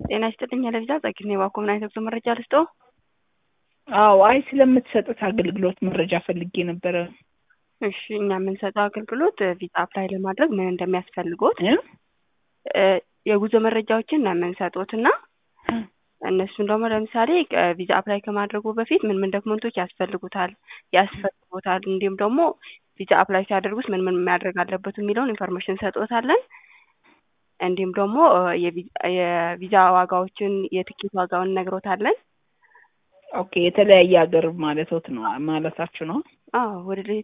ጤና ይስጥልኝ ለቪዛ ጸግኔ ባኮ ምን አይነት ጉዞ መረጃ ልስጠው? አዎ አይ ስለምትሰጡት አገልግሎት መረጃ ፈልጌ ነበረ። እሺ እኛ የምንሰጠው አገልግሎት ቪዛ አፕላይ ለማድረግ ምን እንደሚያስፈልጎት እ? የጉዞ መረጃዎችን ነው የምንሰጡት እና እነሱን ደግሞ ለምሳሌ ቪዛ አፕላይ ከማድረጉ በፊት ምን ምን ዶክመንቶች ያስፈልጉታል ያስፈልጉታል እንዲሁም ደግሞ ቪዛ አፕላይ ሲያደርጉት ምን ምን ማድረግ አለበት የሚለውን ኢንፎርሜሽን እንሰጥዎታለን። እንዲሁም ደግሞ የቪዛ ዋጋዎችን የትኬት ዋጋውን እነግሮታለን። ኦኬ የተለያየ ሀገር ማለቶት ነው ማለታችሁ ነው? አዎ ወደ